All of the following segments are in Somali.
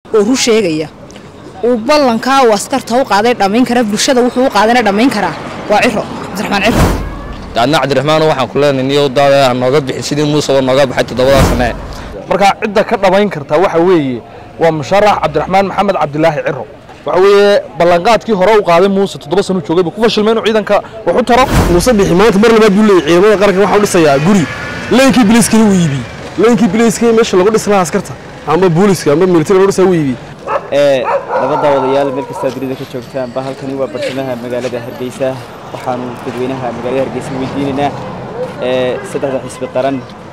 oo ru sheegaya uu ballankaa uu askarta u qaaday dhammayn kara bulshada wuxuu u qaadayna dhammayn karaa waa ciro cabdiraxmaan ciro daadna cabdiraxmaan waxaan ku leenahay niyow daada ha nooga bixin sidii muuseba nooga baxay toddobadaa sane marka cidda ka dhabayn kartaa waxa weeye waa musharax cabdiraxmaan maxamed cabdilaahi ciro waxa weeye ballanqaadkii hore u qaaday muuse toddoba sano joogay buu ku fashilmay inuu ciidanka wax u taro muuse bixi maanta mar labaad buu leeyahay ciidamada qaranka waxaa u dhisayaa guri leenkii biliiskana wuu iibiyey leenkii biliiskii meesha lagu dhisi lahaa askarta ama booliska ama militari lagu dhisaa wuu iibiyey ee labada wadayaal meel kastaa dunida ka joogtaanba halkani waa bartamaha magaalada hargeysa waxaanu dadweynaha magaalada hargeysa weydiinaynaa ee saddexda xisbi qaran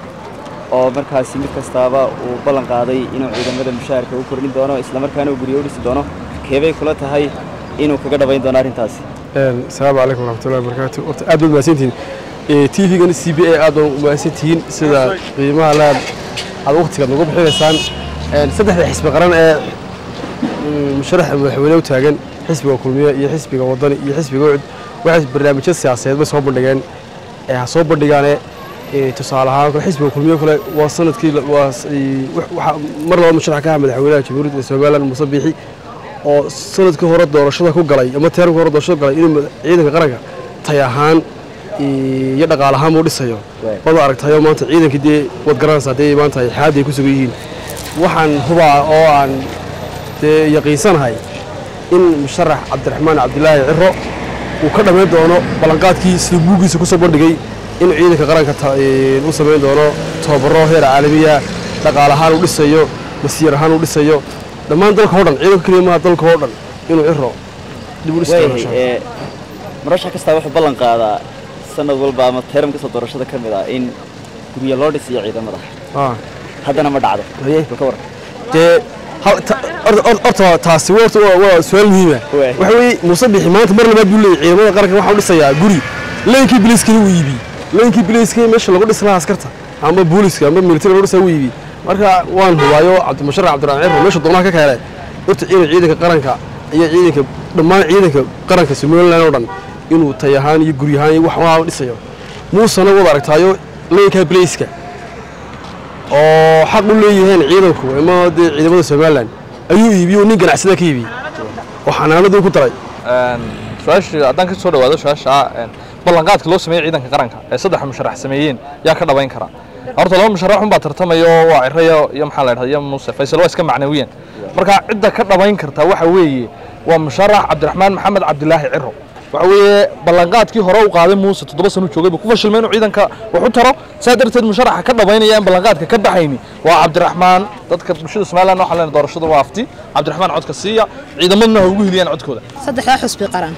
oo markaasi mid kastaaba uu ballan qaaday inuu ciidamada mushaharka u kordhin doono islamarkaana uu guryo u dhisi doono keebay kula tahay inuu kaga dhabayn doono arrintaasi asalaamu calaykum waraxmatullahi wabarakaatu horta aad baad mahadsantihiin t v-gan c b a aad baad mahadsantihiin sida qiimaha laad aad waqtigaad nagu bixinaysaan saddexda xisbi qaran ee musharaxa madaxweyne u taagan xisbiga kulmiye iyo xisbiga wadani iyo xisbiga ucud waxay barnaamijyo siyaasadeed bay soo bandhigeen ee ha soo bandhigaane tusaale ahaan kale xisbiga kulmiye kale waa sanadkii waa waxaa mar laba musharax ka ah madaxweynaha jamhuuriyadda somaliland muuse biixi oo sanadkii hore doorashada ku galay ama teerkii hore doorashada galay inuu ciidanka qaranka tay ahaan iyo dhaqaal ahaan uu dhisayo wada aragtayo maanta ciidankii dee wad garanaysaa dee maanta ay xaaladda ay ku sugan yihiin waxaan hubaa oo aan dee yaqiinsanahay in musharax cabdiraxmaan cabdilaahi ciro uu ka dhammayn doono ballanqaadkii sida buuggiisa ku soo bandhigay in ciidanka qaranka u samayn doono tababaro heer caalamiya dhaqaal ahaan uu dhisayo masiir ahaan uu dhisayo dhammaan dalka oo dhan ciidanka keliya maaha dalka oo dhan inuu ciro dib u dhisi doono insha Allah. ee murashax kastaa wuxuu ballan qaadaa sanad walba ama teeram kasta doorashada ka mid ah in guryo loo dhisiyo ciidamada Ah. haddana ma dhacdo Haye. bal ka waran dee hal- ta- horta- horta- horta taasi horta waa waa su-aal muhiima Waay. waxa weeye muuse bixi maanta mar labaad buu leeyahay ciidamada qaranka waxaa u dhisayaa guri leenkii biliiskana wuu iibiyey leenkii biliiskii meesha lagu dhisi lahaa askarta ama booliska ama militari lagu dhisaa wuu iibiyey marka waan hubaayo cabdimusharax cabdiraxmaan ciro meesha doonaha ka keenay horta inuu ciidanka qaranka iyo ciidanka dhammaan ciidanka qaranka somaliland oo dhan inuu tay ahaan iyo guri ahaan iyo wax waa dhisayo muusena wada aragtaayo leenkaa biliiska oo xaq u leeyihiin ciidanku ama dee ciidamada somalilan ayuu iibiyey oo nin ganacsada ka iibiyey oo xanaanadii ku daray su-aasha haddaan ka soo dhawaado su-aasha ballanqaadka loo sameeyey ciidanka qaranka ee saddex musharax sameeyeen yaa ka dhabayn kara horta laba musharax unbaa tartamaya oo waa ciraya iyo maxaa la dhahda iyo muuse faysal waa iska macnawiyan marka cidda ka dhabayn kartaa waxa weeye waa musharax cabdiraxmaan maxamed cabdilaahi ciro waxa weeye ballanqaadkii hore u qaaday muuse toddoba sano joogay buu ku fashilmay inuu ciidanka wax u taro saa darteed musharaxa ka dhabaynaya in ballanqaadka ka baxayni waa cabdiraxmaan dadka bulshada somaliland waxaa leenahay doorashada waa afti cabdiraxmaan codka siiya ciidamaduna ha ugu hiliyaan codkooda saddexdaa xusbi qaran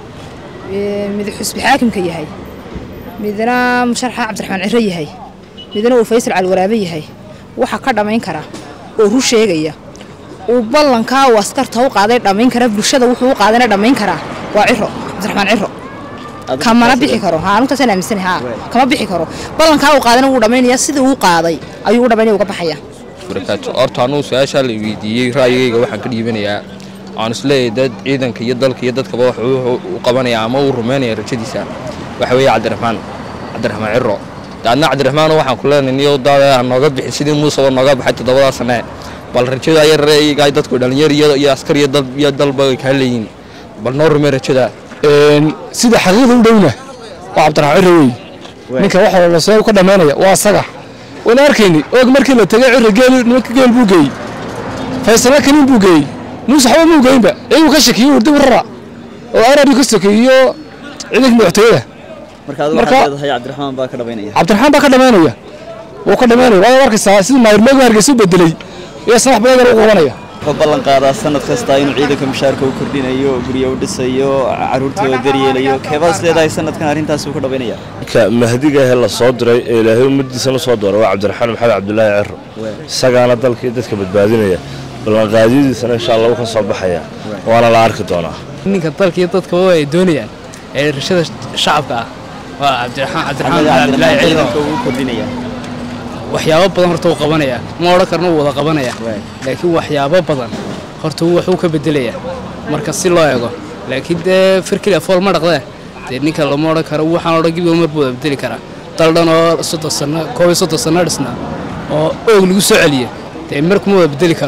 ee, mid xusbi xaakimka yahay midna musharaxa cabdiraxmaan ciro yahay midna uu faysal calwaraabe yahay waxa ka dhammayn kara oo ru sheegaya uu ballankaa uu askarta u qaaday dhammayn kara bulshada wuxuu u qaadayna dhammayn karaa waa ciro cabdiraxmaan ciro Adigu kamana taasi- bixi karo haa anugtaasaan aaminsanahay haa Waay. kama bixi karo ballankaa uu qaadayna wuu dhammaynaya sidii uu qaaday ayuu u dhammaynaya uga baxaya barakaatu horta anuu su-aashaa la weydiiyey ra'yigayga waxaan ka dhiibanayaa aan isleeyahay dad ciidanka iyo dalka iyo dadkaba wax uu u qabanaya ama uu rumaynaya rajadiisa waxa weeye cabdiraxmaan cabdiraxmaan ciro daadna cabdiraxmaan waxaan ku leenahay niyow daada ha nooga bixin sidii muuseba nooga baxay toddobadaa sane bal rajada ayar iyaga dadku dhalinyar iyo iyo askar iyo dal iyo dalba ay kaa leeyihiin bal noo rumey rajada sida xaqiiqda u dhowna waa cabdiraxmaan ciro wey ninka wax walba see ka dhammaynaya waa asaga wana arkayni og markii la tegay ciro geel nimanka geel buu geeyey faysala kanin buu geeyey muuse waxba muu geynba iyuu ka shakiyey urdi rara oo arari ka sokeeyo ciidanka madaxtooyada marka adigu Marka- waxaad leedahay cabdiraxmaan baa ka dhabaynaya cabdiraxmaan baa ka dhammaynaya wuu ka dhammaynaya waad arkaysaa sidii maayirmeegu hargeysa u bedelay iyo sanax badan u qabanaya wuxuu ballan qaadaa sanad kasta inuu ciidanka mushaharka u kordhinayo guryo u dhisayo caruurtooda daryeelayo keebaas leedahay sanadkan arrintaas uu ka dhabaynaya ka mahdiga ee la soo diray ee ilaahay ummadiisana soo dooray waa cabdiraxmaan maxamed cabdulaahi ciro isagaana dalka iyo dadka badbaadinaya ballanqaadyadiisana insha allah wuu ka soo baxaya waana la arki doonaa ninka dalka iyo dadkaba ay doonayaan ee rashada shacabka ah waa cabdiraxmaan cabdiraxmaan maxamed cabdilaahi cabdiraxmaan ciidan ciidanka uu kordhinaya waxyaabo badan horta uu qabanaya ma odhan karna uu wada qabanaya Waay. laakiin waxyaabo badan horta uu waxuu ka bedelaya marka si loo eego laakiin dee firkila fool ma dhaqdee dee ninka lama odhan karo waxaan odhan gibiga mar buu wada bedeli karaa dal dhan oo soddon sano koob iyo soddon sano dhisna oo oog lagu soo celiya dee mar kuma wada bedeli karo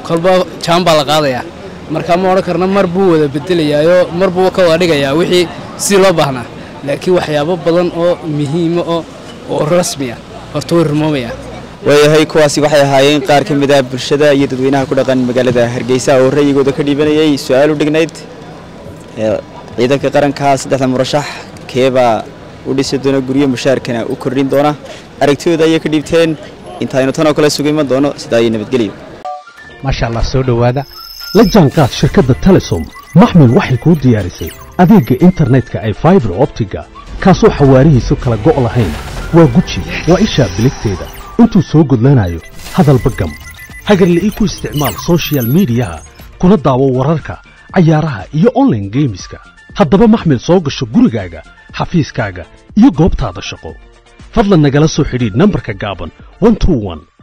kolba jaan baa la qaadayaa marka ma odhan karna mar buu wada bedelayaayo mar buu ka wada dhigayaa wixii sidii loo baahnaa laakiin waxyaabo badan oo muhiima oo oo rasmi ah horta way rumoomayaan waayahay kuwaasi waxay ahaayeen qaar ka mid ah bulshada iyo dadweynaha ku dhaqan magaalada hargeysa oo rayigooda ka dhiibanayay su-aal u dhignayd ee ciidanka qaranka saddexda murashax keebaa u dhisi doona guryo mushaarkana u kordhin doona aragtidooda ayay ka dhiibteen intaaynu tan oo kale sugu iman doono sidaa iyo nabadgelyo maasha allah soo dhowaada la jaanqaad shirkadda telesom maxmil waxay kuu diyaarisay adeegga internetka ay faibar optiga kaasoo xawaarihiisu kala go' lahayn waa guji waa ishaa biligteeda intuu soo gudlanayo hadalba gam hagarle ii ku isticmaal soshiyal miidiyaha kuna daawo wararka cayaaraha iyo onlaine geemiska haddaba maxmil soo gasho gurigaaga xafiiskaaga iyo goobtaada shaqo fadlan nagala soo xidhiidh nambarka gaaban